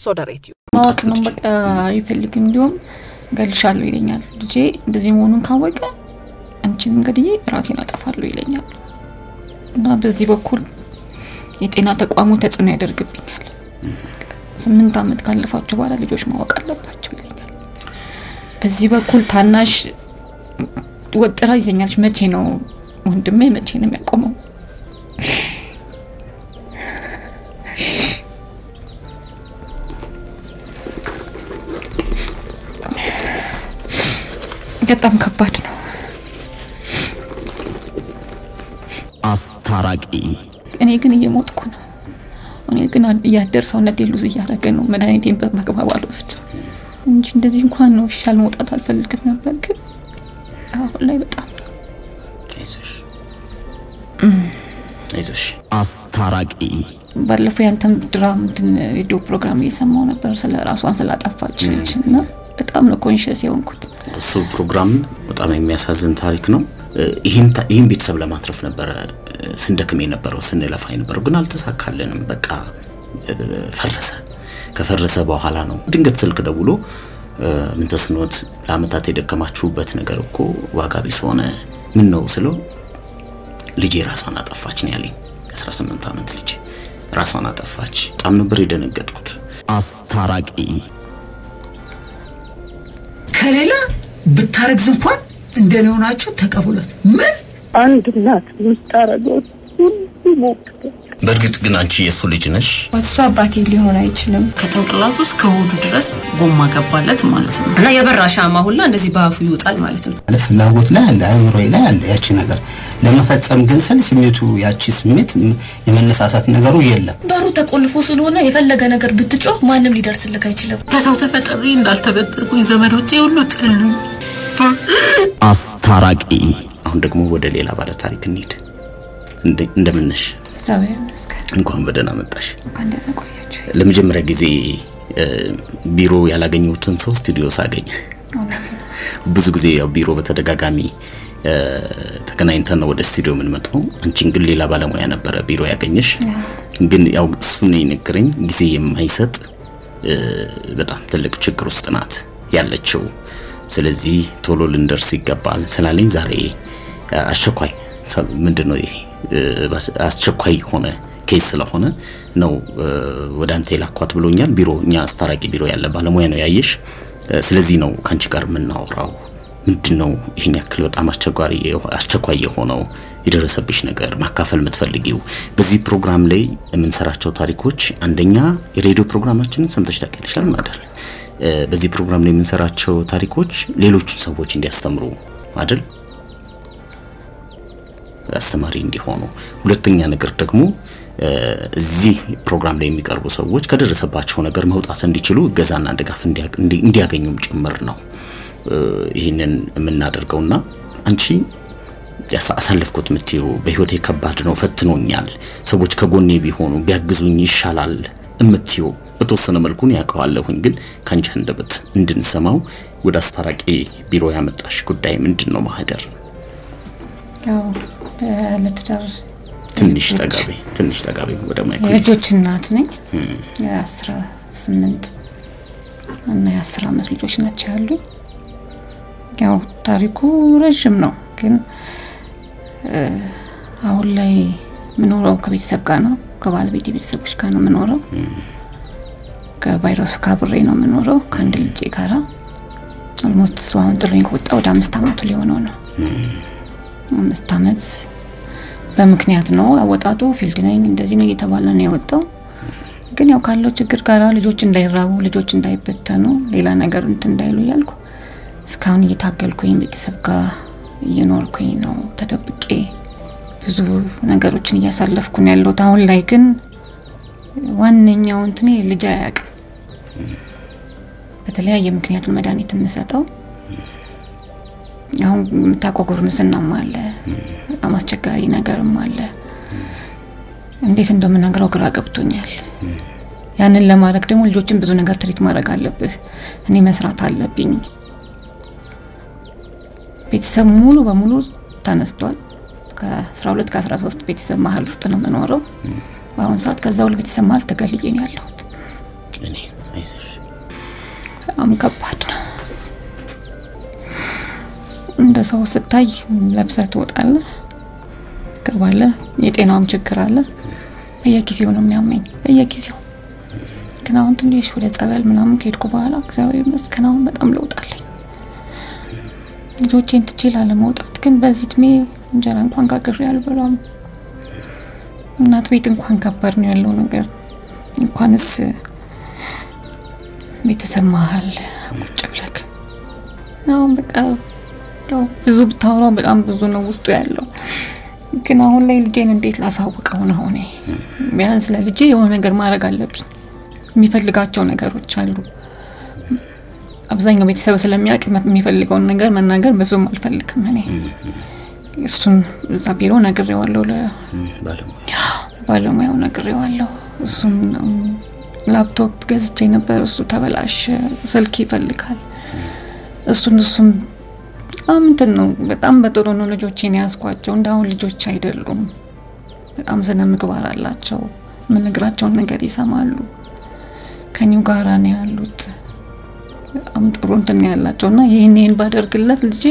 ሶደሬትዩ ማወቅ ነው በቃ አይፈልግም። እንዲሁም ገልሻለሁ ይለኛል። ልጄ እንደዚህ መሆኑን ካወቀ አንቺንም ገድዬ ራሴን አጠፋለሁ ይለኛል። እና በዚህ በኩል የጤና ተቋሙ ተጽዕኖ ያደርግብኛል። ስምንት ዓመት ካለፋቸው በኋላ ልጆች ማወቅ አለባቸው ይለኛል። በዚህ በኩል ታናሽ ወጥራ ይዘኛለች። መቼ ነው ወንድሜ መቼ ነው የሚያቆመው? በጣም ከባድ ነው። አስታራቂ እኔ ግን እየሞትኩ ነው። እኔ ግን እያደር ሰውነት ሉዝ እያደረገ ነው። መድኃኒቴን በማግባብ አልወስድ እንጂ እንደዚህ እንኳን ነው ፊሻል መውጣት አልፈልግም ነበር፣ ግን አሁን ላይ በጣም ነው። አይዞሽ አይዞሽ። አስታራቂ ባለፈው ያንተም ድራም እንትን ሬዲዮ ፕሮግራም እየሰማው ነበር ስለ ራሷን ስላጠፋች ልጅ እና በጣም ነው ኮንሽስ የሆንኩት። እሱ ፕሮግራም በጣም የሚያሳዝን ታሪክ ነው። ይህን ታ- ይህን ቤተሰብ ለማትረፍ ነበረ ስንደክም የነበረው ስንለፋ የነበረው ግን አልተሳካልንም። በቃ እ፣ ፈረሰ። ከፈረሰ በኋላ ነው ድንገት ስልክ ደውሎ እ፣ ምን ተስኖት ለአመታት የደከማችሁበት ነገር እኮ ዋጋ ቢስ ሆነ። ምን ነው ስለው ልጄ ራሷን አጠፋች ነው ያለኝ። 18 ዓመት ልጅ ራሷን አጠፋች። በጣም ነበር የደነገጥኩት። አስታራቂ ከሌላ ብታረግዝ እንኳን እንደኔ ሆናችሁ ተቀበሏት። ምን አንድ እናት የምታረገው ሁሉ ሞክረ በእርግጥ ግን አንቺ የእሱ ልጅ ነሽ። እሱ አባቴ ሊሆን አይችልም። ከጭንቅላቱ እስከ ሆዱ ድረስ ጎማ ገባለት ማለት ነው። እና የበራ ሻማ ሁላ እንደዚህ በአፉ ይወጣል ማለት ነው። አለ ፍላጎት ላይ አለ አእምሮ ላይ አለ ያቺ ነገር ለመፈጸም ግን ስል ስሜቱ ያቺ ስሜት ም- የመነሳሳት ነገሩ የለም። በሩ ተቆልፎ ስለሆነ የፈለገ ነገር ብትጮህ ማንም ሊደርስልክ አይችልም። ከሰው ተፈጥሬ እንዳልተበደርኩኝ ዘመዶቼ ሁሉ ጠሉኝ። አስታራቂ አሁን ደግሞ ወደ ሌላ ባለ ታሪክ እንሂድ። እንደ- እንደምን ነሽ? እግዚአብሔር ይመስገን። እንኳን በደህና መጣሽ። እንኳን ደህና ቆያችሁ። ለመጀመሪያ ጊዜ እ፣ ቢሮ ያላገኘሁትን ሰው ስቱዲዮ ሳገኝ እውነት ነው። ብዙ ጊዜ ያው ቢሮ በተደጋጋሚ እ፣ ተገናኝተን ነው ወደ ስቱዲዮ የምንመጣው። አንቺን ግን ሌላ ባለሙያ ነበረ ቢሮ ያገኘሽ። ግን ያው እሱን የነገረኝ ጊዜ የማይሰጥ እ፣ በጣም ትልቅ ችግር ውስጥ ናት ያለችው። ስለዚህ ቶሎ ልንደርስ ይገባል ስላለኝ ዛሬ እ፣ አስቸኳይ ሰ- ምንድን ነው ይሄ እ፣ ባስ- አስቸኳይ የሆነ ኬስ ስለሆነ ነው እ፣ ወደ አንተ የላኳት ብሎኛል። ቢሮ እኛ አስታራቂ ቢሮ ያለ ባለሙያ ነው ያየሽ። እ፣ ስለዚህ ነው ከአንቺ ጋር የምናወራው። ምንድን ነው ይህን ያክል በጣም አስቸጋሪ የሆ- አስቸኳይ የሆነው የደረሰብሽ ነገር ማካፈል የምትፈልጊው? በዚህ ፕሮግራም ላይ የምንሰራቸው ታሪኮች አንደኛ የሬዲዮ ፕሮግራማችንን ሰምተሽ ታውቂያለሽ አይደል? እ፣ በዚህ ፕሮግራም ላይ የምንሰራቸው ታሪኮች ሌሎቹን ሰዎች እንዲያስተምሩ አይደል? አስተማሪ እንዲሆኑ። ሁለተኛ ነገር ደግሞ እ፣ እዚህ ፕሮግራም ላይ የሚቀርቡ ሰዎች ከደረሰባቸው ነገር መውጣት እንዲችሉ እገዛና ድጋፍ እንዲያ- እንዲ- እንዲያገኙም ጭምር ነው እ፣ ይህንን የምናደርገውና አንቺ ያሳ- አሳለፍኩት የምትይው በህይወቴ ከባድ ነው፣ ፈትኖኛል፣ ሰዎች ከጎኔ ቢሆኑ ቢያግዙኝ ይሻላል የምትይው በተወሰነ መልኩን ያውቀዋለሁኝ፣ ግን ከአንቺ አንደበት እንድንሰማው ወደ አስታራቂ ቢሮ ያመጣሽ ጉዳይ ምንድን ነው? ማህደር ያው ለትዳር ትንሽ ጠጋቢ ትንሽ ጠጋቢ ወደ ማይክሮ የልጆች እናት ነኝ። የአስራ ስምንት እና የአስር አመት ልጆች ናቸው ያሉ። ያው ታሪኩ ረዥም ነው፣ ግን እ፣ አሁን ላይ የምኖረው ከቤተሰብ ጋር ነው። ከባለቤት ቤተሰቦች ጋር ነው የምኖረው። ከቫይረሱ ካብሬ ነው የምኖረው ከአንድ ልጄ ጋራ። ኦልሞስት እሱ አሁን ጥሎኝ ከወጣ ወደ አምስት አመቱ ሊሆነው ነው። አምስት አመት በምክንያት ነው አወጣጡ። ፊልድ ነኝ እንደዚህ ነው እየተባለ ነው የወጣው። ግን ያው ካለው ችግር ጋር ልጆች እንዳይራቡ፣ ልጆች እንዳይበተኑ፣ ሌላ ነገር እንትን እንዳይሉ እያልኩ እስካሁን እየታገልኩኝ ቤተሰብ ጋር እየኖርኩኝ ነው ተደብቄ ብዙ ነገሮችን እያሳለፍኩ ነው ያለሁት። አሁን ላይ ግን ዋነኛው እንትኔ ልጅ አያውቅም። በተለያየ ምክንያት ነው መድኃኒት የምሰጠው። አሁን የምታውቀው ጉርምስናም አለ፣ በጣም አስቸጋሪ ነገርም አለ። እንዴት እንደምናገረው ግራ ገብቶኛል። ያንን ለማድረግ ደግሞ ልጆችን ብዙ ነገር ትሪት ማድረግ አለብህ። እኔ መስራት አለብኝ። ቤተሰብ ሙሉ በሙሉ ተነስቷል። ከ12 ከ13 ቤተሰብ መሀል ውስጥ ነው የምኖረው በአሁኑ ሰዓት። ከዛ ሁሉ ቤተሰብ መሀል ተገልዬ ነው ያለሁት። እኔ አይዞሽ። በጣም ከባድ ነው። እንደ ሰው ስታይ ለብሰህ ትወጣለህ፣ ትገባለህ። የጤናውም ችግር አለ። በየጊዜው ነው የሚያመኝ በየጊዜው። ግን አሁን ትንሽ ወደ ጸበል ምናምን ከሄድኩ በኋላ እግዚአብሔር ይመስገን አሁን በጣም ለውጥ አለኝ። ልጆቼን ትቼ ላለመውጣት ግን በዚህ እድሜ እንጀራ እንኳን ጋግሬ አልበላም። እናት ቤት እንኳን ከባድ ነው ያለው ነገር እንኳንስ ቤተሰብ መሀል ቁጭ ብለክ አሁን በቃ ያው ብዙ ብታወራው በጣም ብዙ ነው ውስጡ ያለው። ግን አሁን ላይ ልጄን እንዴት ላሳውቀው ነው? እኔ ቢያንስ ለልጄ የሆነ ነገር ማድረግ አለብኝ። የሚፈልጋቸው ነገሮች አሉ። አብዛኛው ቤተሰብ ስለሚያውቅ የሚፈልገውን ነገር መናገር ብዙም አልፈልግም። እኔ እሱን እዛ ቢሮ ነግሬዋለሁ፣ ባለሙያ ለባለሙያው ነግሬዋለሁ። እሱም ላፕቶፕ ገዝቼ ነበር፣ እሱ ተበላሸ። ስልክ ይፈልጋል። እሱን እሱም በጣም እንትን ነው። በጣም በጥሩ ነው ልጆቼን ያስኳቸው። እንዳሁን ልጆች አይደሉም። በጣም ስነ ምግባር አላቸው። የምነግራቸውን ነገር ይሰማሉ። ከኒው ጋራ ነው ያሉት። በጣም ጥሩ እንትን ነው ያላቸው እና ይህን ይህን ባደርግለት ልጄ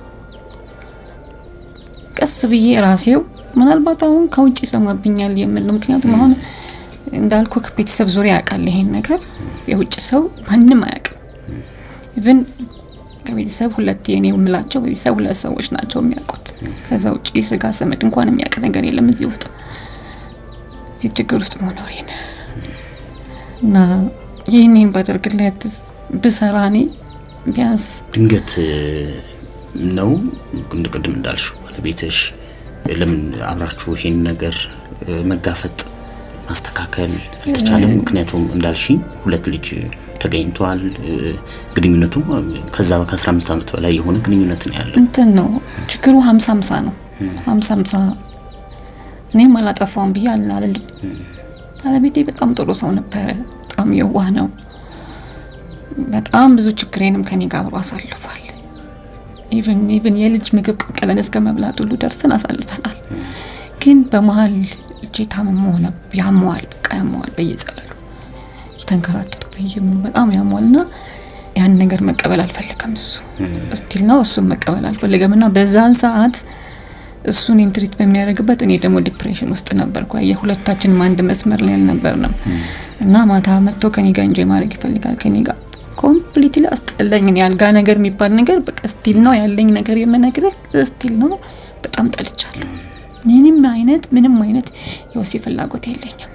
ቀስ ብዬ ራሴው ምናልባት አሁን ከውጭ ይሰማብኛል የምል ነው። ምክንያቱም አሁን እንዳልኩ ቤተሰብ ዙሪያ ያውቃል ይሄን ነገር። የውጭ ሰው ማንም አያውቅም። ኢቭን ከቤተሰብ ሁለት የኔ የምላቸው ቤተሰብ ሁለት ሰዎች ናቸው የሚያውቁት። ከዛ ውጭ ስጋ ሰመድ እንኳን የሚያውቅ ነገር የለም እዚህ ውስጥ እዚህ ችግር ውስጥ መኖሬን እና ይህን ይህን ባደርግለት ብሰራ እኔ ቢያንስ ድንገት ነው እንደ ቅድም እንዳልሽው ባለቤትሽ ለምን አብራችሁ ይሄን ነገር መጋፈጥ ማስተካከል አልተቻለም? ምክንያቱም እንዳልሽኝ ሁለት ልጅ ተገኝቷል። ግንኙነቱ ከዛ ከ15 ዓመት በላይ የሆነ ግንኙነት ነው ያለው። እንትን ነው ችግሩ ሀምሳ ሀምሳ ነው። ሀምሳ ሀምሳ እኔም አላጠፋውም ብዬ አልልም። ባለቤቴ በጣም ጥሩ ሰው ነበረ። በጣም የዋህ ነው። በጣም ብዙ ችግሬንም ከኔ ጋር አብሮ አሳልፏል። ኢቭን ኢቭን የልጅ ምግብ ቀቅለን እስከ መብላት ሁሉ ደርሰን አሳልፈናል። ግን በመሀል እጄ ታምሞ ሆነ ያመዋል፣ በቃ ያመዋል። በየጸበሉ የተንከራተቱ በየምኑ በጣም ያመዋል እና ያን ነገር መቀበል አልፈለገም እሱ ስቲል ነው እሱም መቀበል አልፈለገም እና በዛን ሰዓት እሱን ኢንትሪት በሚያደርግበት እኔ ደግሞ ዲፕሬሽን ውስጥ ነበርኩ። የሁለታችንም አንድ መስመር ላይ አልነበርንም እና ማታ መጥቶ ከኔ ጋር እንጆይ ማድረግ ይፈልጋል ከኔ ጋር ኮምፕሊትሊ አስጠላኝ። እኔ አልጋ ነገር የሚባል ነገር በቃ ስቲል ነው ያለኝ ነገር የምነግርህ ስቲል ነው። በጣም ጠልቻለሁ። ምንም አይነት ምንም አይነት የወሲብ ፍላጎት የለኝም።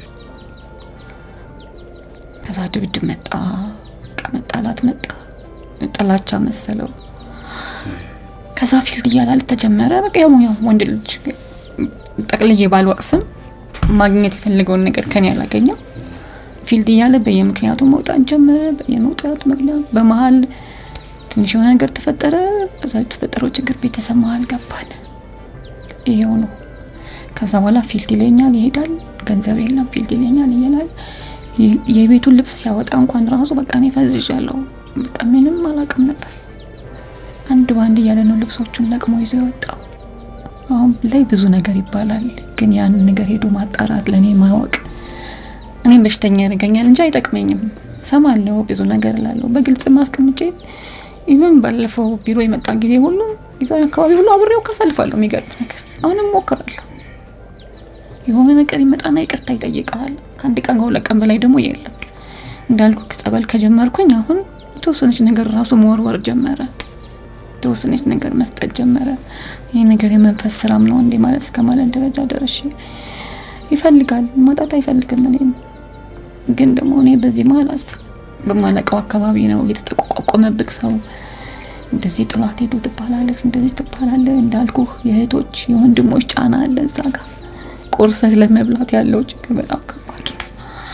ከዛ ድብድብ መጣ፣ በቃ መጣላት መጣ፣ ጥላቻ መሰለው። ከዛ ፊልድ እያላል ተጀመረ። በቃ ያው ያው ወንድ ልጅ ጠቅልዬ ባልወቅስም ማግኘት የፈለገውን ነገር ከኔ ያላገኘው ፊልድ እያለ በየምክንያቱ መውጣት ጀመረ። በየመውጣቱ ምክንያት በመሀል ትንሽ የሆነ ነገር ተፈጠረ። በዛ የተፈጠረው ችግር ቤተሰብ መሀል ገባን። ይሄው ነው። ከዛ በኋላ ፊልድ ይለኛል፣ ይሄዳል። ገንዘብ የለም ፊልድ ይለኛል፣ ይላል። የቤቱን ልብስ ሲያወጣ እንኳን ራሱ በቃ እኔ ፈዝዣለሁ። በቃ ምንም አላውቅም ነበር። አንድ በአንድ እያለ ነው ልብሶቹን ለቅሞ ይዞ የወጣው። አሁን ላይ ብዙ ነገር ይባላል፣ ግን ያንን ነገር ሄዶ ማጣራት ለእኔ ማወቅ እኔም በሽተኛ ያደርገኛል እንጂ አይጠቅመኝም። ሰማለሁ፣ ብዙ ነገር እላለሁ። በግልጽ ማስቀምጬ ኢቨን ባለፈው ቢሮ የመጣ ጊዜ ሁሉ ዛ አካባቢ ሁሉ አብሬው ካሳልፋለሁ። የሚገርም ነገር አሁንም ሞክራለሁ። የሆነ ነገር ይመጣና ይቅርታ ይጠይቀሃል። ከአንድ ቀን ከሁለት ቀን በላይ ደግሞ የለም። እንዳልኩ ጸበል ከጀመርኩኝ አሁን የተወሰነች ነገር ራሱ መወርወር ጀመረ። የተወሰነች ነገር መስጠት ጀመረ። ይህ ነገር የመንፈስ ስራም ነው እንዴ ማለት እስከ ማለት ደረጃ ደረሽ ይፈልጋል ማጣት አይፈልግም። እኔ ግን ደግሞ እኔ በዚህ መሀል አስብ በማለቀው አካባቢ ነው የተጠቋቋመብክ ሰው እንደዚህ ጥሏት ሄዶ ትባላለህ፣ እንደዚህ ትባላለህ። እንዳልኩህ የእህቶች የወንድሞች ጫና አለ እዛ ጋር ቁርስህ ለመብላት ያለው ችግር በጣም ከባድ ነው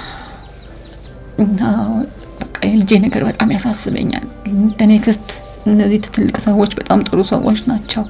እና በቃ የልጄ ነገር በጣም ያሳስበኛል። እንደኔ ክስት እነዚህ ትልቅ ሰዎች በጣም ጥሩ ሰዎች ናቸው።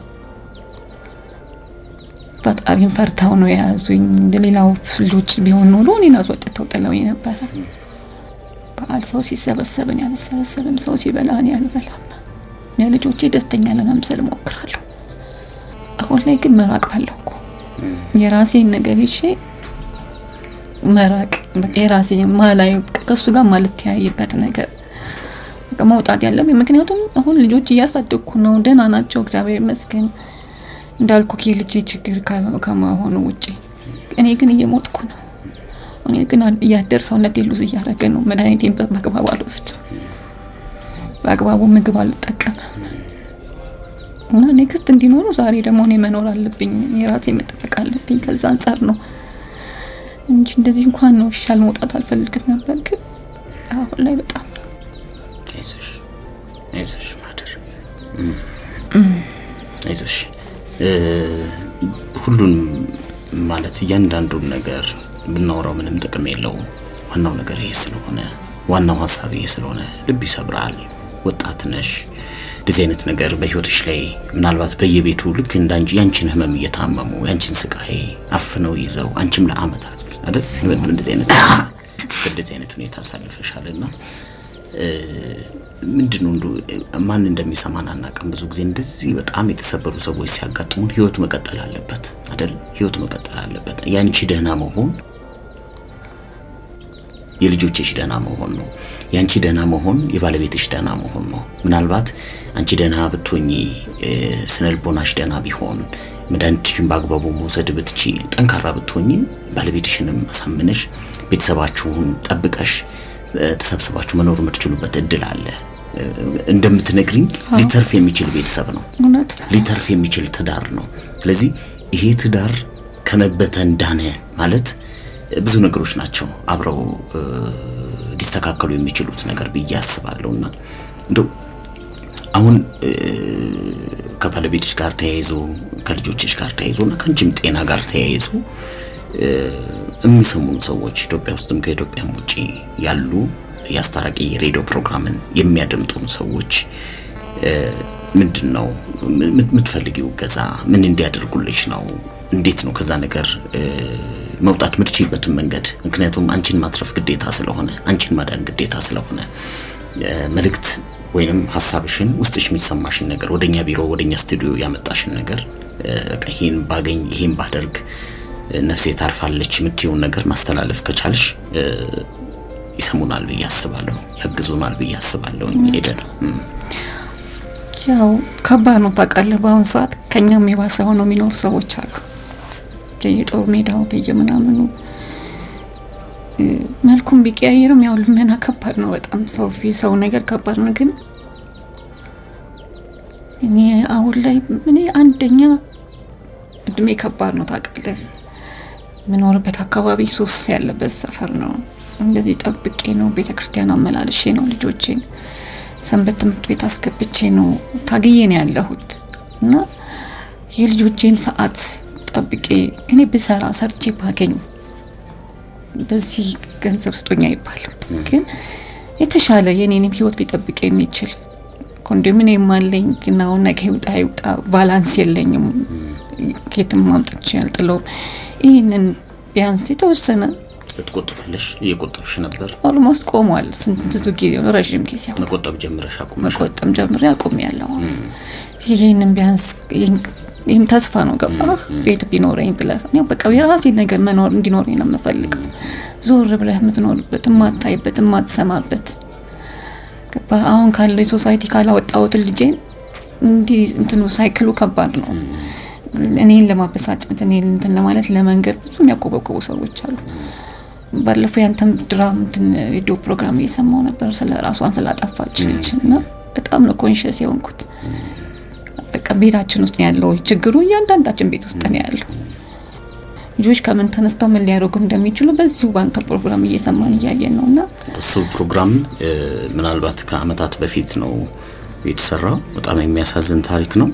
ፈጣሪን ፈርተው ነው የያዙኝ። እንደ ሌላው ልጆች ቢሆን ኖሮ እኔን አስወጥተው ጥለው ነበረ። በዓል ሰው ሲሰበሰብ እኔ አልሰበሰብም፣ ሰው ሲበላ እኔ አልበላም። የልጆቼ ደስተኛ ለመምሰል እሞክራለሁ። አሁን ላይ ግን መራቅ ፈለኩ። የራሴን ነገር ይዤ መራቅ በቃ የራሴ ማላይ ከእሱ ጋር ማልተያይበት ነገር በቃ መውጣት ያለብኝ ምክንያቱም አሁን ልጆች እያሳደግኩ ነው። ደህና ናቸው፣ እግዚአብሔር ይመስገን። እንዳልኩ የልጄ ችግር ከ- ከመሆኑ ውጪ እኔ ግን እየሞትኩ ነው። እኔ ግን እያደር ሰውነቴ ሉዝ እያደረገ ነው። መድኃኒቴን በአግባቡ አልወስድም፣ በአግባቡ ምግብ አልጠቀምም እና ኔክስት እንዲኖሩ ዛሬ ደግሞ እኔ መኖር አለብኝ፣ የራሴ መጠበቅ አለብኝ። ከዛ አንጻር ነው እንጂ እንደዚህ እንኳን ነው ኦፊሻል መውጣት አልፈልግም ነበር፣ ግን አሁን ላይ በጣም አይዞሽ አይዞሽ ማደር አይዞሽ እ፣ ሁሉንም ማለት እያንዳንዱን ነገር ብናወራው ምንም ጥቅም የለውም። ዋናው ነገር ይሄ ስለሆነ ዋናው ሀሳብ ይሄ ስለሆነ ልብ ይሰብራል። ወጣት ነሽ። እንደዚህ አይነት ነገር በህይወትሽ ላይ ምናልባት በየቤቱ ልክ እንዳንቺ ያንቺን ህመም እየታመሙ ያንቺን ስቃይ አፍነው ይዘው አንቺም ለአመታት አይደል እንደዚህ አይነት በእንደዚህ አይነት ሁኔታ አሳልፈሻልና ምንድን ነው እንደው ማን እንደሚሰማን አናውቅም። ብዙ ጊዜ እንደዚህ በጣም የተሰበሩ ሰዎች ሲያጋጥሙን ህይወት መቀጠል አለበት አይደል? ህይወት መቀጠል አለበት። ያንቺ ደህና መሆን የልጆችሽ ደህና መሆን ነው። ያንቺ ደህና መሆን የባለቤትሽ ደህና መሆን ነው። ምናልባት አንቺ ደህና ብትሆኚ ስነልቦናሽ ደህና ቢሆን መድኃኒትሽን በአግባቡ መውሰድ ብትቺ ጠንካራ ብትሆኚ ባለቤትሽንም አሳምነሽ ቤተሰባችሁን ጠብቀሽ ተሰብስባችሁ መኖር የምትችሉበት እድል አለ። እንደምትነግሪኝ ሊተርፍ የሚችል ቤተሰብ ነው፣ እውነት ሊተርፍ የሚችል ትዳር ነው። ስለዚህ ይሄ ትዳር ከመበተን ዳነ ማለት ብዙ ነገሮች ናቸው አብረው ሊስተካከሉ የሚችሉት ነገር ብዬ አስባለሁ። እና እንደው አሁን ከባለቤትሽ ጋር ተያይዞ ከልጆችሽ ጋር ተያይዞ እና ከአንቺም ጤና ጋር ተያይዞ የሚሰሙን ሰዎች ኢትዮጵያ ውስጥም ከኢትዮጵያም ውጭ ያሉ የአስታራቂ የሬዲዮ ፕሮግራምን የሚያደምጡን ሰዎች ምንድን ነው የምትፈልጊው ገዛ ምን እንዲያደርጉልሽ ነው? እንዴት ነው ከዛ ነገር መውጣት የምትችይበትን መንገድ? ምክንያቱም አንቺን ማትረፍ ግዴታ ስለሆነ አንቺን ማዳን ግዴታ ስለሆነ መልእክት ወይንም ሀሳብሽን ውስጥሽ የሚሰማሽን ነገር ወደኛ ቢሮ ወደኛ ስቱዲዮ ያመጣሽን ነገር በቃ ይሄን ባገኝ ይሄን ባደርግ ነፍሴ ታርፋለች የምትይውን ነገር ማስተላለፍ ከቻልሽ ይሰሙናል ብዬ አስባለሁ፣ ያግዙናል ብዬ አስባለሁ። ሄደን ያው ከባድ ነው ታውቃለህ። በአሁኑ ሰዓት ከኛም የባሰ ሆነው የሚኖሩ ሰዎች አሉ። የጦር ሜዳው በየምናምኑ መልኩም ቢቀያየርም ያው ልመና ከባድ ነው በጣም ሰው ሰው ነገር ከባድ ነው። ግን እኔ አሁን ላይ እኔ አንደኛ እድሜ ከባድ ነው ታውቃለህ። የምኖርበት አካባቢ ሱስ ያለበት ሰፈር ነው። እንደዚህ ጠብቄ ነው ቤተ ክርስቲያን አመላልሼ ነው ልጆቼን ሰንበት ትምህርት ቤት አስገብቼ ነው ታግዬ ነው ያለሁት እና የልጆቼን ሰዓት ጠብቄ እኔ ብሰራ ሰርቼ ባገኝ በዚህ ገንዘብ ስጦኛ አይባልም፣ ግን የተሻለ የኔንም ህይወት ሊጠብቅ የሚችል ኮንዶሚኒየም አለኝ። ግን አሁን ነገ ይውጣ ይውጣ ባላንስ የለኝም። ኬትም ማምጥቼ አልጥለውም። ይህንን ቢያንስ የተወሰነ ትቆጥባለሽ? እየቆጠብሽ ነበር? ኦልሞስት ቆሟል። ስንት ብዙ ጊዜ ነው፣ ረዥም ጊዜ አሁን መቆጠብ ጀምረሽ አቁመሽ? መቆጠም ጀምሬ አቁሜያለሁ። ይህንን ቢያንስ ይህም ተስፋ ነው ገባህ? ቤት ቢኖረኝ ብለህ እኔ በቃ የራሴ ነገር መኖር እንዲኖረኝ ነው የምፈልገው። ዞር ብለህ የምትኖርበት የማታይበት የማትሰማበት ገባህ? አሁን ካለው የሶሳይቲ ካላወጣሁትን ልጄን እንዲህ እንትኑ ሳይክሉ ከባድ ነው። እኔን ለማበሳጨት እኔን እንትን ለማለት ለመንገድ ብዙ የሚያቆበቁቡ ሰዎች አሉ። ባለፈው ያንተም ድራም እንትን ሬዲዮ ፕሮግራም እየሰማው ነበር ስለ ራሷን ስላጠፋች ልጅ እና በጣም ነው ኮንሽስ የሆንኩት። በቃ ቤታችን ውስጥ ያለው ችግሩ እያንዳንዳችን ቤት ውስጥ ነው ያለው። ልጆች ከምን ተነስተው ምን ሊያደርጉ እንደሚችሉ በዚሁ ባንተ ፕሮግራም እየሰማን እያየን ነው እና እሱ ፕሮግራም ምናልባት ከአመታት በፊት ነው የተሰራው። በጣም የሚያሳዝን ታሪክ ነው።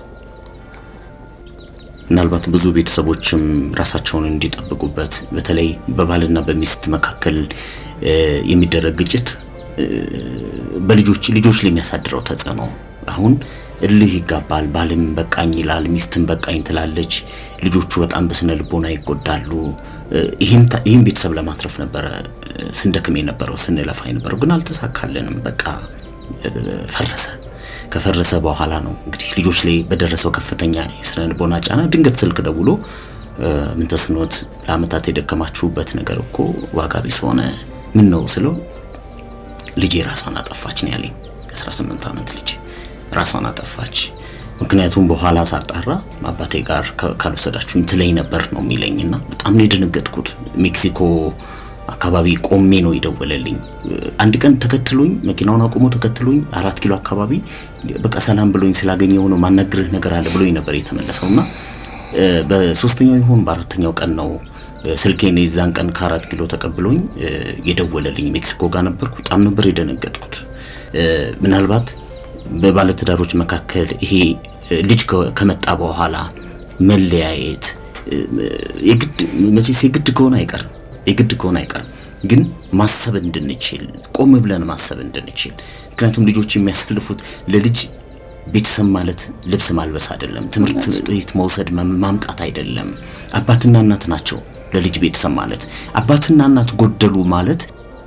ምናልባት ብዙ ቤተሰቦችም ራሳቸውን እንዲጠብቁበት በተለይ በባልና በሚስት መካከል የሚደረግ ግጭት በልጆች ልጆች ላይ የሚያሳድረው ተጽዕኖ አሁን እልህ ይጋባል። ባልም በቃኝ ይላል፣ ሚስትም በቃኝ ትላለች። ልጆቹ በጣም በስነ ልቦና ይጎዳሉ። ይህም ቤተሰብ ለማትረፍ ነበረ ስንደክም የነበረው ስንለፋ የነበረው ግን አልተሳካልንም። በቃ ፈረሰ። ከፈረሰ በኋላ ነው እንግዲህ ልጆች ላይ በደረሰው ከፍተኛ የስነ ልቦና ጫና ድንገት ስልክ ደውሎ ምን ተስኖት ለአመታት የደከማችሁበት ነገር እኮ ዋጋ ቢስ ሆነ። ምን ነው ስለው ልጄ ራሷን አጠፋች ነው ያለኝ። 18 ዓመት ልጅ ራሷን አጠፋች። ምክንያቱም በኋላ ሳጣራ አባቴ ጋር ካልወሰዳችሁኝ ትለኝ ነበር ነው የሚለኝና በጣም ነው የደነገጥኩት። ሜክሲኮ አካባቢ ቆሜ ነው የደወለልኝ። አንድ ቀን ተከትሎኝ መኪናውን አቁሞ ተከትሎኝ አራት ኪሎ አካባቢ በቃ ሰላም ብሎኝ ስላገኘው ነው ማናግርህ ነገር አለ ብሎኝ ነበር የተመለሰውና በሶስተኛው ይሆን በአራተኛው ቀን ነው ስልኬን የዛን ቀን ከአራት ኪሎ ተቀብሎኝ የደወለልኝ። ሜክሲኮ ጋር ነበርኩ። በጣም ነበር የደነገጥኩት። ምናልባት በባለትዳሮች መካከል ይሄ ልጅ ከመጣ በኋላ መለያየት የግድ መቼስ የግድ ከሆነ አይቀርም የግድ ከሆነ አይቀርም ግን ማሰብ እንድንችል ቆም ብለን ማሰብ እንድንችል ምክንያቱም ልጆች የሚያስከልፉት ለልጅ ቤተሰብ ማለት ልብስ ማልበስ አይደለም፣ ትምህርት ቤት መውሰድ ማምጣት አይደለም። አባትና እናት ናቸው ለልጅ ቤተሰብ ማለት። አባትና እናት ጎደሉ ማለት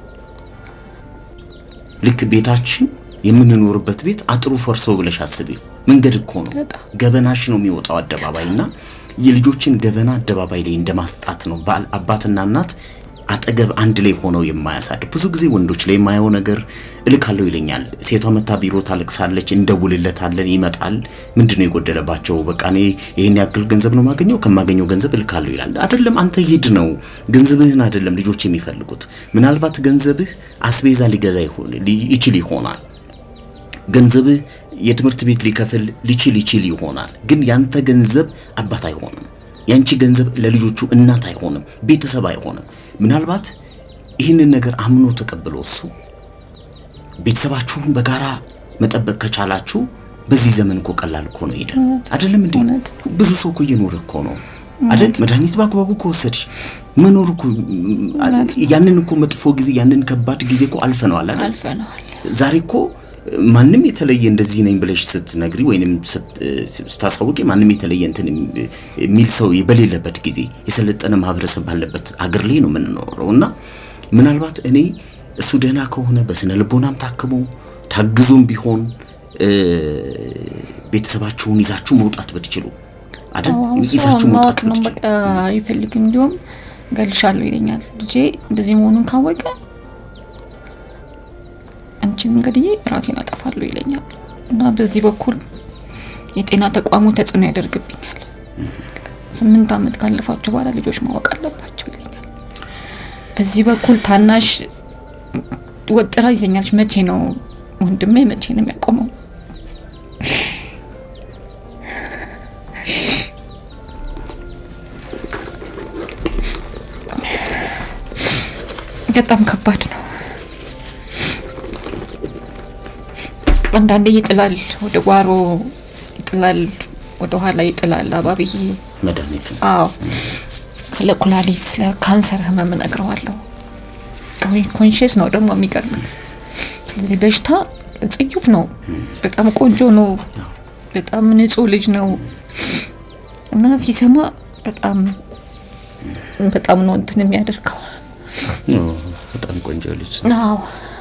ልክ ቤታችን የምንኖርበት ቤት አጥሩ ፈርሶ ብለሽ አስቢው። መንገድ እኮ ነው፣ ገበናሽ ነው የሚወጣው አደባባይና የልጆችን ገበና አደባባይ ላይ እንደማስጣት ነው። ባል አባትና እናት አጠገብ አንድ ላይ ሆነው የማያሳድግ ብዙ ጊዜ ወንዶች ላይ የማየው ነገር እልካለሁ ይለኛል። ሴቷ መታ ቢሮ ታለቅሳለች፣ እንደውልለታለን፣ ይመጣል። ምንድነው የጎደለባቸው? በቃ እኔ ይህን ያክል ገንዘብ ነው ማገኘው፣ ከማገኘው ገንዘብ እልካለሁ ይላል። አይደለም አንተ ሂድ ነው ገንዘብህን አይደለም ልጆች የሚፈልጉት። ምናልባት ገንዘብህ አስቤዛ ሊገዛ ይችል ይሆናል። ገንዘብህ የትምህርት ቤት ሊከፍል ሊችል ይችል ይሆናል። ግን ያንተ ገንዘብ አባት አይሆንም። ያንቺ ገንዘብ ለልጆቹ እናት አይሆንም፣ ቤተሰብ አይሆንም። ምናልባት ይህንን ነገር አምኖ ተቀብሎ እሱ ቤተሰባችሁን በጋራ መጠበቅ ከቻላችሁ በዚህ ዘመን እኮ ቀላል እኮ ነው ሄደ አይደለም እንዴ? ብዙ ሰው እኮ እየኖረ እኮ ነው አይደል? መድኃኒት በአግባቡ ከወሰድሽ መኖር እኮ ያንን እኮ መጥፎ ጊዜ ያንን ከባድ ጊዜ እኮ አልፈነዋል አይደል? አልፈነዋል። ዛሬ እኮ ማንም የተለየ እንደዚህ ነኝ ብለሽ ስትነግሪ ወይንም ስታሳውቂ ማንም የተለየ እንትን የሚል ሰው በሌለበት ጊዜ የሰለጠነ ማህበረሰብ ባለበት አገር ላይ ነው የምንኖረው እና ምናልባት እኔ እሱ ደህና ከሆነ በስነ ልቦናም ታክሞ ታግዞም ቢሆን ቤተሰባችሁን ይዛችሁ መውጣት ብትችሉ አይደል ይዛችሁ መውጣት ማወቅ ነው ብትችሉ በቃ አይፈልግም። እንዲሁም ገልሻለሁ ይለኛል። ልጄ እንደዚህ መሆኑን ካወቀ አንቺን እንግዲህ ራሴን አጠፋለሁ ይለኛል እና በዚህ በኩል የጤና ተቋሙ ተጽዕኖ ያደርግብኛል። ስምንት ዓመት ካለፋቸው በኋላ ልጆች ማወቅ አለባቸው ይለኛል። በዚህ በኩል ታናሽ ወጥራ ይዘኛለች። መቼ ነው ወንድሜ መቼ ነው የሚያቆመው? በጣም ከባድ ነው። አንዳንዴ ይጥላል፣ ወደ ጓሮ ይጥላል፣ ወደ ኋላ ይጥላል። አባብዬ መድኃኒቱ አዎ፣ ስለ ኩላሊት ስለ ካንሰር ህመም እነግረዋለሁ። ኮንሽስ ነው ደግሞ የሚገርም። ስለዚህ በሽታ ጽዩፍ ነው፣ በጣም ቆንጆ ነው፣ በጣም ንጹህ ልጅ ነው እና ሲሰማ በጣም በጣም ነው እንትን የሚያደርገው። በጣም ቆንጆ ልጅ አዎ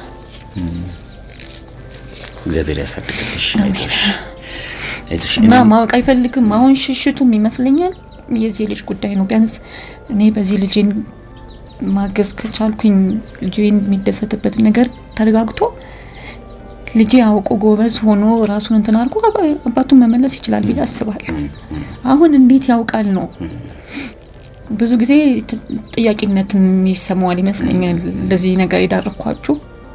እግዚአብሔር ያሳድግልሽ። አይዞሽ አይዞሽ። እና ማወቅ አይፈልግም። አሁን ሽሽቱም ይመስለኛል የዚህ ልጅ ጉዳይ ነው። ቢያንስ እኔ በዚህ ልጄን ማገዝ ከቻልኩኝ ልጄን የሚደሰትበት ነገር ተረጋግቶ ልጄ አውቆ ጎበዝ ሆኖ ራሱን እንትን አድርጎ አባ- አባቱን መመለስ ይችላል ብዬ አስባለሁ። አሁን እንዴት ያውቃል ነው ብዙ ጊዜ ት- ጥያቄነትን ይሰማዋል ይመስለኛል። ለዚህ ነገር የዳረኳችሁ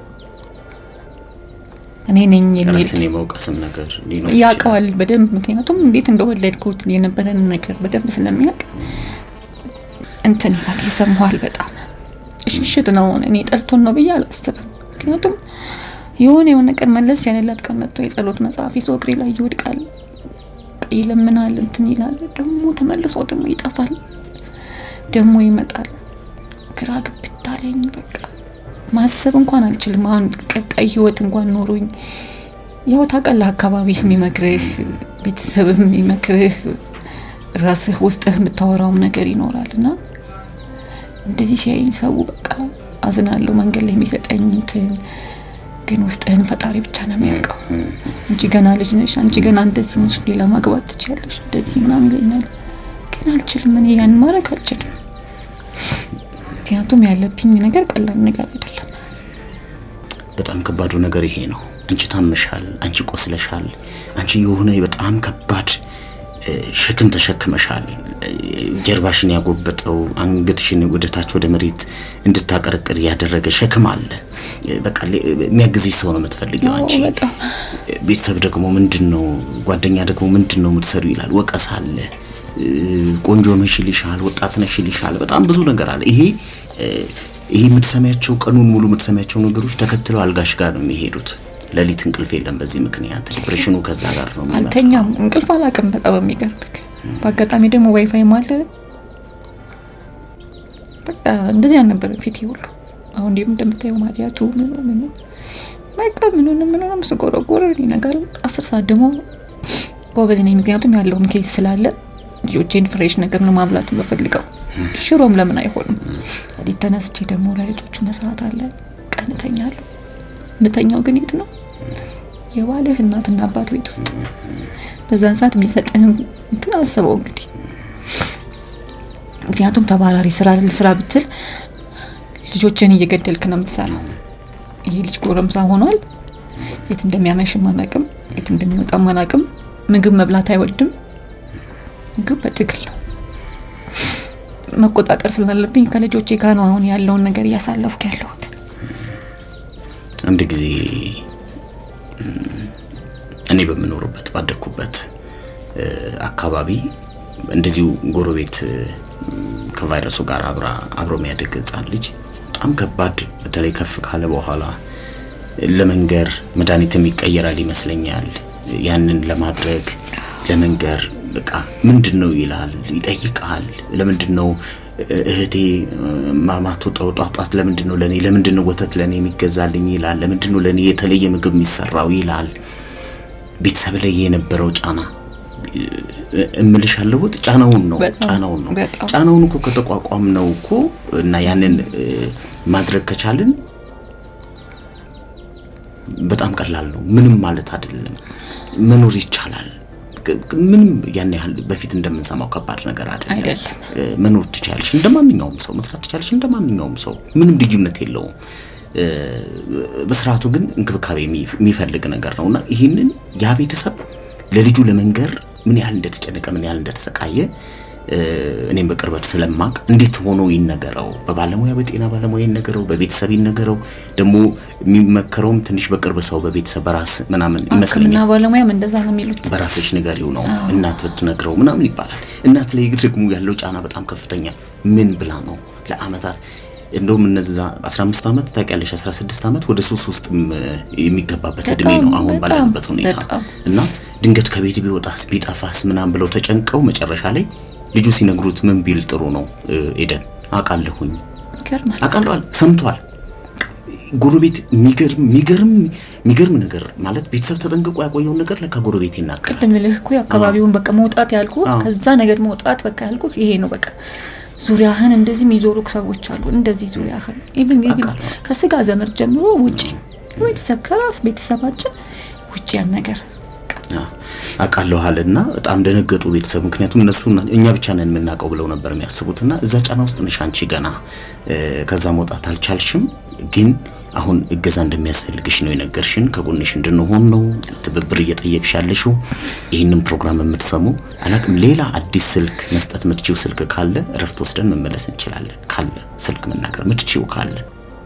እኔ ነኝ የሚል ራስን የመውቀስም ነገር ሊኖር ይችላል። ያውቀዋል በደንብ ምክንያቱም እንዴት እንደወለድኩት የነበረን ነገር በደንብ ስለሚያውቅ እንትን ይላል ይሰማዋል በጣም ሽሽት ነው እኔ ጠልቶን ነው ብዬ አላስብም ምክንያቱም የሆነ የሆነ ቀን መለስ ያለላት ቀን መጥቶ የጸሎት መጽሐፍ ይዞ እግሬ ላይ ይወድቃል ይለምናል እንትን ይላል ደግሞ ተመልሶ ደግሞ ይጠፋል ደግሞ ይመጣል ግራ ግብት አለኝ በቃ ማሰብ እንኳን አልችልም አሁን ቀጣይ ህይወት እንኳን ኖሮኝ ያው ታውቃለህ አካባቢህ የሚመክርህ ቤተሰብህ የሚመክርህ ራስህ ውስጥህ የምታወራውም ነገር ይኖራል እና እንደዚህ ሲያይኝ ሰው በቃ አዝናለሁ መንገድ ላይ የሚሰጠኝ እንትን ግን ውስጥህን ፈጣሪ ብቻ ነው የሚያውቀው እንጂ ገና ልጅ ነሽ አንቺ ገና እንደዚህ ነሽ ሌላ ማግባት ትችያለሽ እንደዚህ ምናምን ይለኛል ግን አልችልም። እኔ ያን ማድረግ አልችልም። ምክንያቱም ያለብኝ ነገር ቀላል ነገር አይደለም። በጣም ከባዱ ነገር ይሄ ነው። አንቺ ታመሻል፣ አንቺ ቆስለሻል፣ አንቺ የሆነ በጣም ከባድ እ፣ ሸክም ተሸክመሻል። እ፣ ጀርባሽን ያጎበጠው አንገትሽን ወደታች ወደ መሬት እንድታቀረቅር ያደረገ ሸክም አለ። እ፣ በቃ ሌ- የሚያግዝሽ ሰው ነው የምትፈልጊው አዎ፣ አንቺ። በጣም ቤተሰብ ደግሞ ምንድን ነው ጓደኛ ደግሞ ምንድን ነው የምትሰሩ ይላል። ወቀሳ አለ። እ፣ ቆንጆ ነሽ ይልሻል፣ ወጣት ነሽ ይልሻል። በጣም ብዙ ነገር አለ። ይሄ እ፣ ይሄ የምትሰሚያቸው ቀኑን ሙሉ የምትሰሚያቸው ነገሮች ተከትለው አልጋሽ ጋር ነው የሚሄዱት። ሌሊት እንቅልፍ የለም። በዚህ ምክንያት ዲፕሬሽኑ ከዛ ጋር ነው የሚመጣው። አልተኛም፣ እንቅልፍ አላውቅም። በጣም የሚገርምክ በአጋጣሚ ደግሞ ዋይፋይ ማለ በቃ እንደዚህ አልነበረም ፊቴ ሁሉ። አሁን እንዲሁም እንደምታየው ማዲያቱ ምኑ ምኑ በቃ ምኑንም ምኑንም ስጎረጎር ይነጋል። አስር ሰዓት ደግሞ ጎበዝ ነኝ፣ ምክንያቱም ያለውም ኬስ ስላለ ልጆቼን ፍሬሽ ነገር ነው ማብላት የምፈልገው። ሽሮም ለምን አይሆንም? ሌሊት ተነስቼ ደግሞ ለልጆቹ መስራት አለ። ቀን እተኛለሁ። ምተኛው ግን የት ነው? የባልህ እናትና አባት ቤት ውስጥ በዛን ሰዓት የሚሰጥህን እንትን አስበው እንግዲህ። ምክንያቱም ተባራሪ ስራ ስራ ብትል ልጆችን እየገደልክ ነው የምትሰራው። ይሄ ልጅ ጎረምሳ ሆኗል። የት እንደሚያመሽም አናቅም፣ የት እንደሚወጣም አናቅም። ምግብ መብላት አይወድም። ምግብ በትግል ነው መቆጣጠር ስላለብኝ ከልጆቼ ጋር ነው አሁን ያለውን ነገር እያሳለፍኩ ያለሁት። አንድ ጊዜ እም፣ እኔ በምኖርበት ባደግኩበት እ፣ አካባቢ እንደዚሁ ጎረቤት እ፣ ከቫይረሱ ጋር አብራ አብሮ የሚያድግ ህጻን ልጅ በጣም ከባድ በተለይ ከፍ ካለ በኋላ ለመንገር መድኃኒትም ይቀየራል ይመስለኛል። ያንን ለማድረግ ለመንገር በቃ ምንድን ነው ይላል፣ ይጠይቃል። ለምንድን ነው እ- እህቴ ማማትወጣው ጧጧት ለምንድን ነው ለኔ ለምንድን ነው ወተት ለኔ የሚገዛልኝ ይላል። ለምንድን ነው ለኔ የተለየ ምግብ የሚሰራው ይላል። ቤተሰብ ላይ የነበረው ጫና እ- እምልሽ ያለሁት ጫናውን ነው በጣም፣ ጫናውን ነው በጣም። ጫናውን እኮ ከተቋቋም ነው እኮ እና ያንን እ፣ ማድረግ ከቻልን በጣም ቀላል ነው። ምንም ማለት አይደለም። መኖር ይቻላል። ግ- ግ- ምንም ያን ያህል በፊት እንደምንሰማው ከባድ ነገር አይደለም። አይደለም። እ፣ መኖር ትችያለሽ፣ እንደ ማንኛውም ሰው መስራት ትችያለሽ፣ እንደ ማንኛውም ሰው ምንም ልዩነት የለውም። እ፣ በስርዓቱ ግን እንክብካቤ የሚ- የሚፈልግ ነገር ነውና ይህንን ያ ቤተሰብ ለልጁ ለመንገር ምን ያህል እንደተጨነቀ ምን ያህል እንደተሰቃየ እ፣ እኔም በቅርበት ስለማቅ እንዴት ሆኖ ይነገረው፣ በባለሙያ በጤና ባለሙያ ይነገረው፣ በቤተሰብ ይነገረው። ደግሞ የሚመከረውም ትንሽ በቅርብ ሰው በቤተሰብ በራስ ምናምን ሕክምና ይመስለኛል። ባለሙያም እንደዛ ነው የሚሉት። በራስሽ ንገሪው ነው እናት ብትነግረው ምናምን ይባላል። እናት ላይ ደግሞ ያለው ጫና በጣም ከፍተኛ ምን ብላ ነው ለአመታት እንደውም እነዛ 15 ዓመት ታውቂያለሽ 16 ዓመት ወደ ሶስት ውስጥም የሚገባበት እድሜ ነው በጣም፣ አሁን በጣም፣ ባለንበት ሁኔታ በጣም። እና ድንገት ከቤት ቢወጣስ ቢጠፋስ ምናምን ብለው ተጨንቀው መጨረሻ ላይ ልጁ ሲነግሩት ምን ቢል ጥሩ ነው እ፣ ኤደን አውቃለሁኝ ይገርማል። አውቃለሁ ሰምቷል። ጎረቤት የሚገርም የሚገርም የሚገርም ነገር ማለት ቤተሰብ ተጠንቅቆ ያቆየውን ነገር ለካ ጎረቤት ይናገራል። ቅድም ልህ እኮ አካባቢውን በቃ መውጣት ያልኩ አዎ። ከዛ ነገር መውጣት በቃ ያልኩ ይሄ ነው። በቃ ዙሪያህን እንደዚህ የሚዞሩ ሰዎች አሉ። እንደዚህ ዙሪያህን ኢቭን ኢቭን አውቃለሁ። ከስጋ ዘመድ ጀምሮ ውጪ ቤተሰብ ከራስ ቤተሰባችን ውጪ ያን ነገር በቃ አውቃለሁ አለና በጣም ደነገጡ ቤተሰብ። ምክንያቱም እነሱ እኛ ብቻ ነን የምናውቀው ብለው ነበር የሚያስቡትና እዛ ጫና ውስጥ ነሽ አንቺ ገና እ፣ ከዛ መውጣት አልቻልሽም። ግን አሁን እገዛ እንደሚያስፈልግሽ ነው የነገርሽን። ከጎንሽ እንድንሆን ነው ትብብር እየጠየቅሽ ያለሽው። ይህንን ፕሮግራም የምትሰሙ አላቅም፣ ሌላ አዲስ ስልክ መስጠት ምትችው ስልክ ካለ እረፍት ወስደን መመለስ እንችላለን። ካለ ስልክ መናገር ምትችው ካለ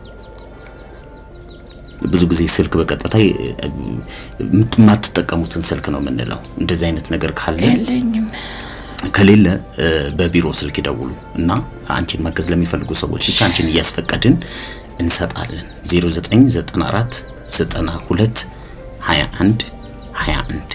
ብዙ ጊዜ ስልክ በቀጥታ እ፣ የማትጠቀሙትን ስልክ ነው የምንለው። እንደዚህ አይነት ነገር ካለ የለኝም። ከሌለ እ፣ በቢሮ ስልክ ይደውሉ እና አንቺን ማገዝ ለሚፈልጉ ሰዎች ብቻ አንቺን እያስፈቀድን እንሰጣለን። 0994 92 21 21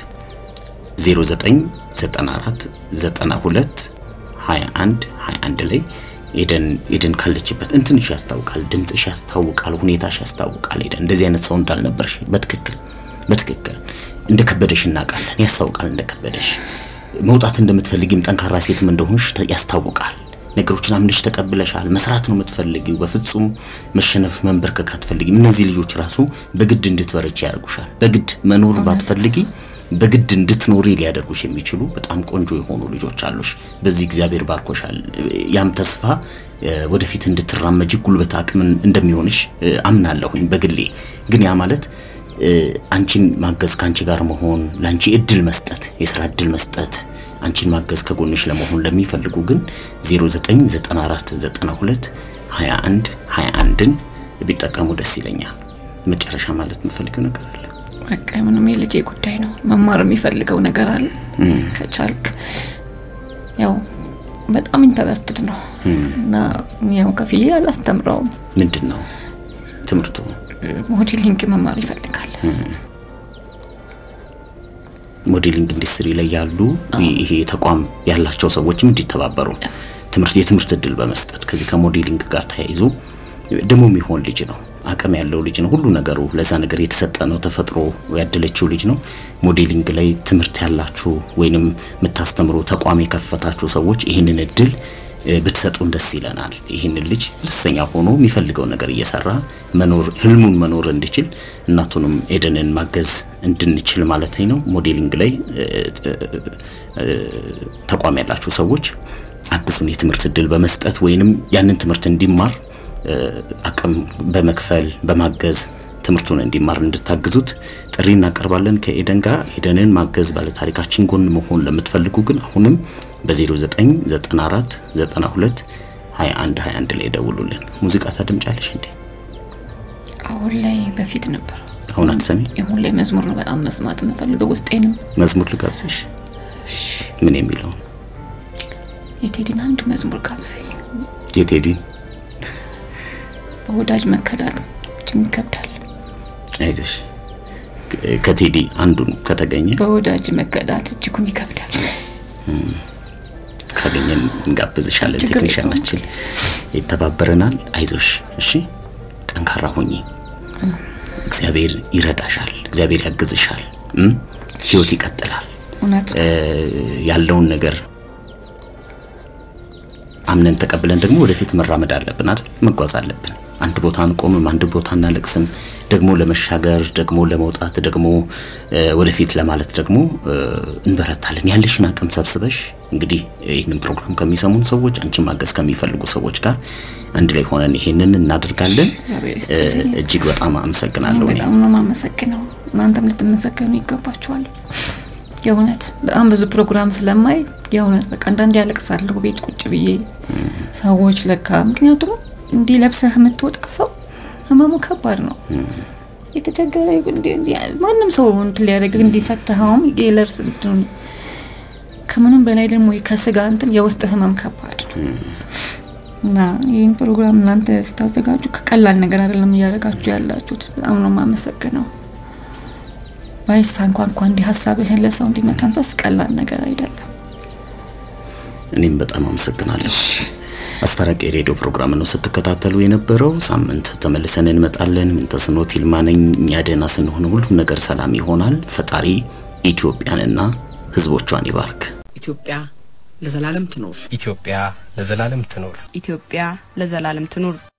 0994 92 21 21 ላይ ኤደን ኤደን ካለችበት እንትንሽ ያስታውቃል፣ ድምፅሽ ያስታውቃል፣ ሁኔታሽ ያስታውቃል። ኤደን እንደዚህ አይነት ሰው እንዳልነበርሽ በትክክል በትክክል እንደ ከበደሽ እናውቃለን። ያስታውቃል እንደ ከበደሽ መውጣት እንደምትፈልጊም ጠንካራ ሴትም እንደሆንሽ ተ- ያስታውቃል። ነገሮችን አምነሽ ተቀብለሻል። መስራት ነው የምትፈልጊው። በፍጹም መሸነፍ መንበርከክ አትፈልጊም። እነዚህ ልጆች ራሱ በግድ እንድትበረቺ ያደርጉሻል። በግድ መኖር ባትፈልጊ በግድ እንድትኖሪ ሊያደርጉሽ የሚችሉ በጣም ቆንጆ የሆኑ ልጆች አሉሽ። በዚህ እግዚአብሔር ባርኮሻል። ያም ተስፋ እ፣ ወደፊት እንድትራመጂ ጉልበት አቅምን እንደሚሆንሽ እ፣ አምናለሁኝ በግሌ ግን ያ ማለት እ፣ አንቺን ማገዝ ከአንቺ ጋር መሆን ለአንቺ እድል መስጠት የስራ እድል መስጠት አንቺን ማገዝ ከጎንሽ ለመሆን ለሚፈልጉ ግን 099492 21 21ን ቢጠቀሙ ደስ ይለኛል። መጨረሻ ማለት የምፈልገው ነገር አለ። በቃ ምንም የልጄ ጉዳይ ነው። መማር የሚፈልገው ነገር አለ። ከቻልክ ያው በጣም ኢንተረስትድ ነው እና ያው ከፍዬ አላስተምረውም። ምንድን ነው ትምህርቱ? ሞዴሊንግ መማር ይፈልጋል። ሞዴሊንግ ኢንዱስትሪ ላይ ያሉ ይሄ ተቋም ያላቸው ሰዎችም እንዲተባበሩ ትምህርት የትምህርት እድል በመስጠት ከዚህ ከሞዴሊንግ ጋር ተያይዞ ደግሞ የሚሆን ልጅ ነው። አቅም ያለው ልጅ ነው። ሁሉ ነገሩ ለዛ ነገር የተሰጠ ነው። ተፈጥሮ ያደለችው ልጅ ነው። ሞዴሊንግ ላይ ትምህርት ያላችሁ ወይንም የምታስተምሩ ተቋም የከፈታችሁ ሰዎች ይህንን እድል እ፣ ብትሰጡን ደስ ይለናል። ይህንን ልጅ ደስተኛ ሆኖ የሚፈልገው ነገር እየሰራ መኖር ህልሙን መኖር እንዲችል እናቱንም ኤደንን ማገዝ እንድንችል ማለት ነው። ሞዴሊንግ ላይ እ፣ እ፣ ተቋም ያላችሁ ሰዎች አግዙን። የትምህርት እድል በመስጠት ወይንም ያንን ትምህርት እንዲማር እ፣ አቅም በመክፈል በማገዝ ትምህርቱን እንዲማር እንድታግዙት ጥሪ እናቀርባለን። ከኤደን ጋር ኤደንን ማገዝ ባለታሪካችን ጎን መሆን ለምትፈልጉ ግን አሁንም በ0994 92 21 21 ላይ ደውሉልን። ሙዚቃ ታደምጫለሽ እንዴ? አሁን ላይ በፊት ነበር። አሁን አትሰሚ? አሁን ላይ መዝሙር ነው በጣም መስማት የምፈልገው ውስጤንም መዝሙር ልጋብዝሽ። ምን የሚለውን የቴዲን አንድ መዝሙር ጋብዘኝ። የቴዲ በወዳጅ መከዳት እጅግ ይከብዳል። አይዞሽ ከ- ከቴዲ አንዱን ከተገኘ በወዳጅ መከዳት እጅጉን ይከብዳል። ካገኘን እንጋብዝሻለን። ችግር ቴክኒሻናችን ይተባበረናል። አይዞሽ፣ እሺ፣ ጠንካራ ሁኚ። እግዚአብሔር ይረዳሻል። እግዚአብሔር ያግዝሻል። እም? ህይወት ይቀጥላል። እውነት እ፣ ያለውን ነገር አምነን ተቀብለን ደግሞ ወደፊት መራመድ አለብን አይደል? መጓዝ አለብን። አንድ ቦታ አንቆምም፣ አንድ ቦታ እናለቅስም። ደግሞ ለመሻገር ደግሞ ለመውጣት ደግሞ እ፣ ወደፊት ለማለት ደግሞ እ፣ እንበረታለን። ያለሽን አቅም ሰብስበሽ እንግዲህ ይህንን ፕሮግራም ከሚሰሙን ሰዎች አንቺን ማገዝ ከሚፈልጉ ሰዎች ጋር አንድ ላይ ሆነን ይሄንን እናደርጋለን። እግዚአብሔር እ፣ ይስጥልኝ። እጅግ በጣም አመሰግናለሁ። እኔ በጣም ነው የማመሰግነው። እናንተም ልትመሰገኑ ይገባችኋል። የእውነት በጣም ብዙ ፕሮግራም ስለማይ የእውነት በቃ አንዳንዴ ያለቅሳለሁ ቤት ቁጭ ብዬ ሰዎች ለካ ምክንያቱም እንዲህ ለብሰህ የምትወጣ ሰው ህመሙ ከባድ ነው። የተቸገረ እንዲ- እንዲ- ማንም ሰው እንትን ሊያደርግ እንዲሰጥኸውም የለርስ እንትኑን ከምንም በላይ ደግሞ ከስጋ እንትን የውስጥ ህመም ከባድ ነው እና ይህን ፕሮግራም እናንተ ስታዘጋጁ ከቀላል ነገር አይደለም እያደረጋችሁ ያላችሁት። በጣም ነው የማመሰግነው። ባይሳ እንኳን እንኳን እንዲህ ሀሳብህን ለሰው እንዲህ መተንፈስ ቀላል ነገር አይደለም። እኔም በጣም አመሰግናለሁ። አስታራቂ የሬዲዮ ፕሮግራም ነው ስትከታተሉ የነበረው። ሳምንት ተመልሰን እንመጣለን። ምንተስኖት ይልማ ነኝ። እኛ ደህና ስንሆን ሁሉም ነገር ሰላም ይሆናል። ፈጣሪ ኢትዮጵያንና ሕዝቦቿን ይባርክ። ኢትዮጵያ ለዘላለም ትኖር። ኢትዮጵያ ለዘላለም ትኖር። ኢትዮጵያ ለዘላለም ትኑር።